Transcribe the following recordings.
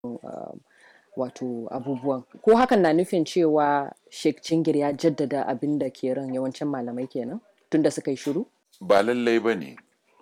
uh, wato abubuwan ko hakan na nufin cewa Sheikh Jingir ya jaddada abin da ke ran yawancin malamai kenan tunda suka yi shiru ba lallai ba ne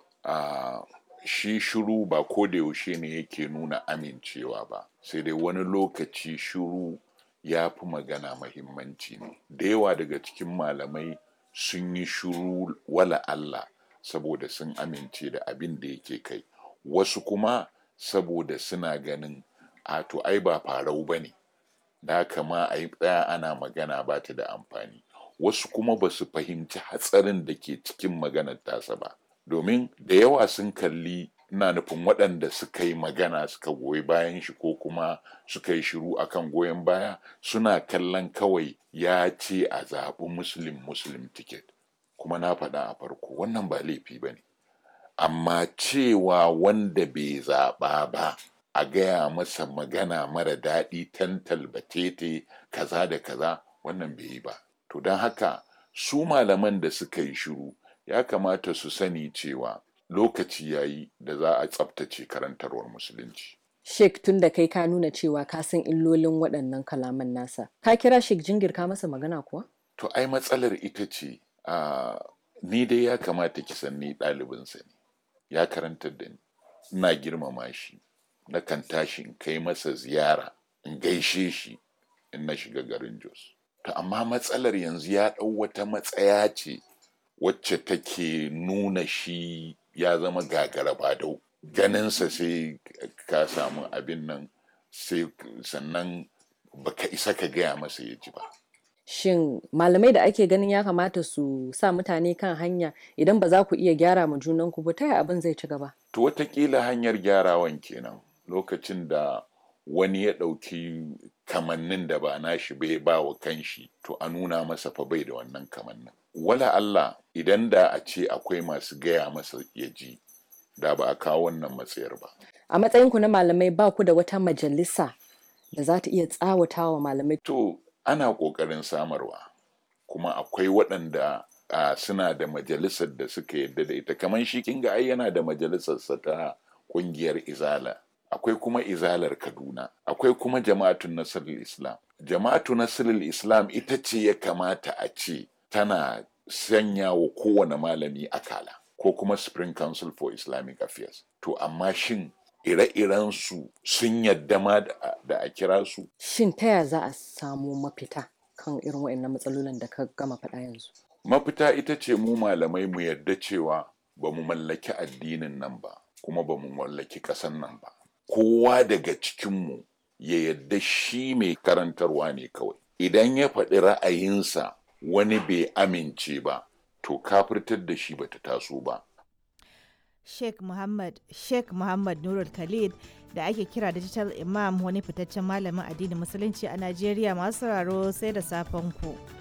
a shi shiru ba ko da yaushe ne yake nuna amincewa ba sai dai wani lokaci shiru ya fi magana mahimmanci ne da yawa daga cikin malamai sun yi shiru wala Allah saboda sun amince da abin da yake kai wasu kuma saboda suna ganin a to ai ba farau ba ne da kama a yi tsaya ana magana ba ta da amfani wasu kuma ba su fahimci hatsarin da ke cikin maganar tasa ba domin da yawa sun kalli ina nufin waɗanda suka yi magana suka goyi bayan shi ko kuma suka yi shiru akan goyon baya suna kallon kawai ya ce a zaɓi muslim muslim ticket kuma na faɗa a farko wannan ba laifi ba ne amma cewa wanda bai zaɓa ba a gaya masa magana mara daɗi tantal batete kaza da kaza wannan bai yi ba to don haka su malaman da suka yi shiru ya kamata su sani cewa lokaci ya yi da za a tsabtace karantarwar musulunci Sheikh tun da kai ka nuna cewa ka san illolin waɗannan kalaman nasa ka kira Sheikh Jingir ka masa magana kuwa to ai matsalar ita ce a ni dai ya kamata ki san ni ɗalibinsa ne ya karantar da ni ina girmama shi na kan tashi in kai masa ziyara in gaishe shi in na shiga garin Jos to amma matsalar yanzu ya ɗau wata matsaya ce wacce take nuna shi ya zama gagara ba dau ganinsa sai ka samu abin nan sai sannan baka isa ka gaya masa ya ji ba shin malamai da ake ganin ya kamata su sa mutane kan hanya idan ba za ku iya gyara ma junanku ba ta yaya abin zai ci gaba to watakila hanyar gyarawan kenan lokacin da wani ya ɗauki kamannin da ba nashi bai ba wa kanshi to a nuna masa fa bai da wannan kamannin wala Allah idan da a ce akwai masu gaya masa ya ji da ba a kawo wannan matsayar ba a matsayinku na malamai ba ku da wata majalisa da za ta iya tsawata wa malamai to ana ƙoƙarin samarwa kuma akwai waɗanda uh, suna da majalisar da suka yadda da ita kamar shi kinga ai yana da majalisarsa ta ƙungiyar izala akwai kuma izalar kaduna akwai kuma jama'atun nasirul islam jama'atu nasirul islam ita ce ya kamata a ce tana sanya wa kowane malami akala ko kuma spring council for islamic affairs to amma shin ire-iren su sun yadda ma da a kira su shin ta ya za a samu mafita kan irin waɗannan matsalolin da ka gama faɗa yanzu mafita ita ce mu malamai mu yarda cewa ba mu mallaki addinin nan ba kuma ba mu mallaki ƙasan nan ba kowa daga cikinmu ya yadda shi mai karantarwa ne kawai idan ya faɗi ra'ayinsa wani bai amince ba to kafirtar da shi bata taso ba Sheikh Muhammad Sheikh Muhammad Nurul Khalid da ake kira Digital Imam wani fitaccen malamin addinin musulunci a Najeriya masu sauraro sai da safen ku.